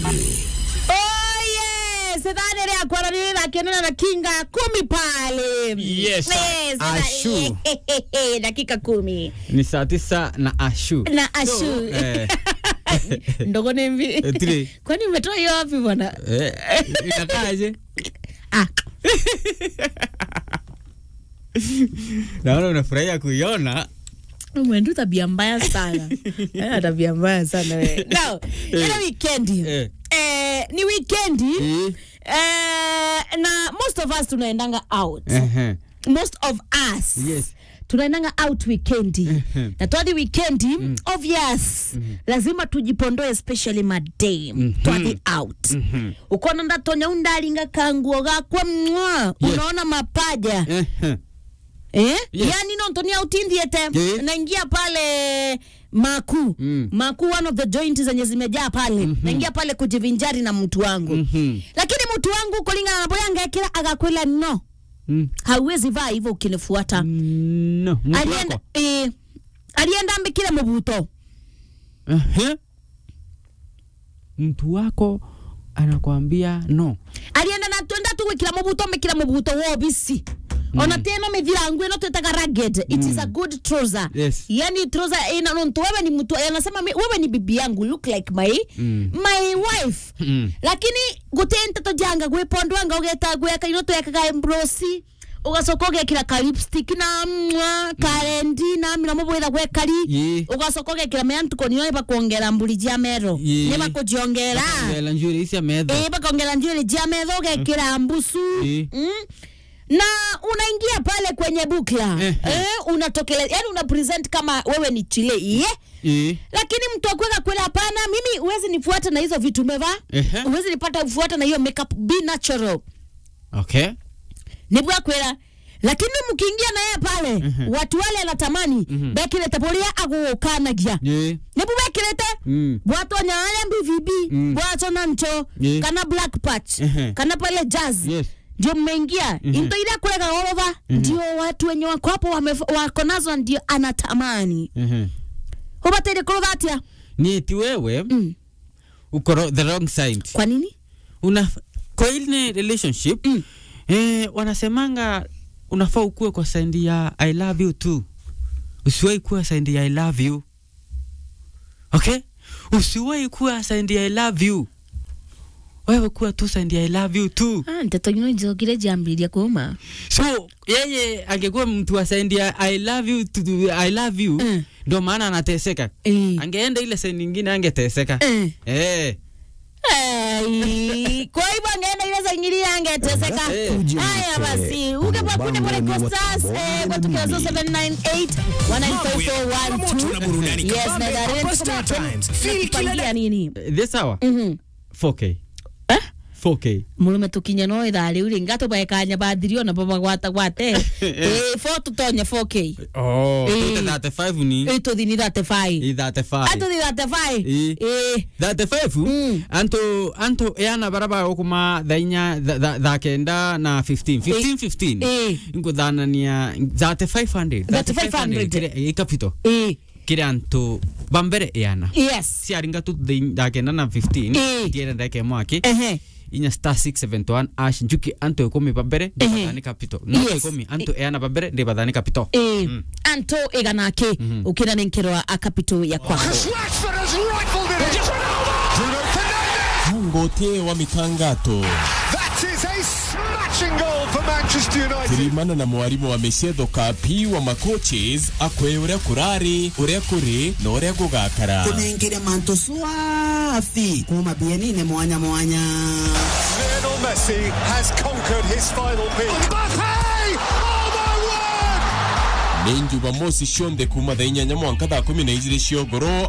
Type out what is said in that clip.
mbili Oh yes, dhani ile akwara nile na kenana na kinga kumi pale. Yes, dhani- Ashu. dakika kumi ni saa tisa na ashu na ashu eh, ndogo ni mvi Eh, three. kwani umetoa hiyo wapi bwana? eh, inakaaje Ah, naona unafurahia kuiona umeenda tabia mbaya sana. Ana tabia mbaya sana wewe. Now, ile weekendi. Eh. Eh, ni weekendi. Eh. Eh, na most of us tunaendanga out. Ehe. most of us Yes. tunaendanga out weekendi na twadi weekendi obvious lazima tujipondoe especially madam twadi out ukona ndatonya undalinga kanguo gakwa mwa unaona mapaja Ehe. eh? Yes. yani nontonia utindhiete Yeah. naingia pale maku Mm. maku one of the joint zenye zimejaa pale naingia pale kujivinjari na mtu wangu Mhm. lakini mtu wangu kulingana na boya ngekira agakwela no Mm. hauwezi vaa hivyo ukinifuata no mtu alienda wako eh, alienda mbikire mubuto Ehe. mtu wako anakwambia no alienda na twenda tu gwikira mubuto mbikira mubuto wobisi ona tena mithirangu ino twetaga rugged it is a good trouser Yes. yani trouser ina nonto wewe ni mtu anasema mi- wewe ni bibi yangu look like my Mm. my wife Mm. lakini gutente to janga gwipondwanga ugeta gweka ino twekaga embrosi ugacoka ugekira ka lipstick na mwa karendi na miramo bwitha gwekari Ye. ugacoka ugekira meantuko niyo iba kuongera mburi jia mero Ye. niba kujiongera ngela njuri cia metho eh bakongera njuiri jia metho ugekira mbusu Ye. mm? na unaingia pale kwenye bukla Ehe. eh, unatokele yani una present kama wewe ni chile ye Eh. lakini mtu akweka kwela hapana mimi huwezi nifuata na hizo vitu umevaa Ehe. huwezi nipata kufuata na hiyo makeup be natural okay nibwa kwela lakini mkiingia na yeye pale watu wale anatamani bekirete buria agukanagia Ye. nibu bekirete Mm. bwatonya wale mbivibi Mm. bwato na ncho Ye. kana black patch Ehe. kana pale jazz Yes. ndio mmeingia into ile kulega gorova ndio watu wenye wako hapo wame- wako nazo ndio anatamani Ehe. hubatire kurova atia ni ti wewe Mm. uko ro- the wrong side kwa nini una kwa ile relationship Mm. eh, wanasemanga unafaa ukuwe kwa side ya i love you too usiwahi kuwa side ya i love you okay usiwahi kuwa side ya i love you wewe kuwa tu side ya i love you too ah nteto ino njogire jambiria kuma so yeye angekuwa mtu wa side ya i love you to, i love you Mm. ndio maana anateseka eh angeenda ile side nyingine angeteseka eh eh Ai, kwa hivyo angeenda ile za ingili angeteseka. Eh. Haya basi, ukepa kune pole Costas eh kwa tukio 0798 19441 na burudani Yes, na kabambe dareni hapa Star Times. Feel kila tupangia nini? this hour Mhm. 4k Eh? 4k murume tukinye no ithaa riu ri ngato baekanya bathirio na baba gwata gwate eh fo tutonye 4k Oh, Eh. tuta 35 ni eh tuthini 35 i 35 atuthi 35 Eh. eh 35 Mm. anto anto yana baraba okuma thainya tha- tha tha kenda na 15 15 15 Eh. nkuthanania 3500 3500. kire ikapito eh kire anto bambere yana yes ciaringa tu thai- tha kenda na 15 Eh. tiere ndeke mwaki ehe inya star 671 ash njuki anto ikumi bambere Ehe. ndibathani kapito no Yes. ikumi anto yana bambere ndibathani kapito eh anto iganake ukina nenkirwa akapito ya kwa Rashford has rifled it. Bruno Fernandes. ngote wa mitangato That is a smashing goal for Manchester United. tirimana na mwarimu wa micetho kapi wa macoaches akwe uria kurari uria kuri na uria gugakara tunengire mantu swafi kuma bienine mwanya mwanya Lionel Messi has conquered his final peak. Mbappe! Oh my word! nĩ njumamoci cionthe kuma thaa inyanya mwanka thaa kumi na igĩrĩ cia ũgoro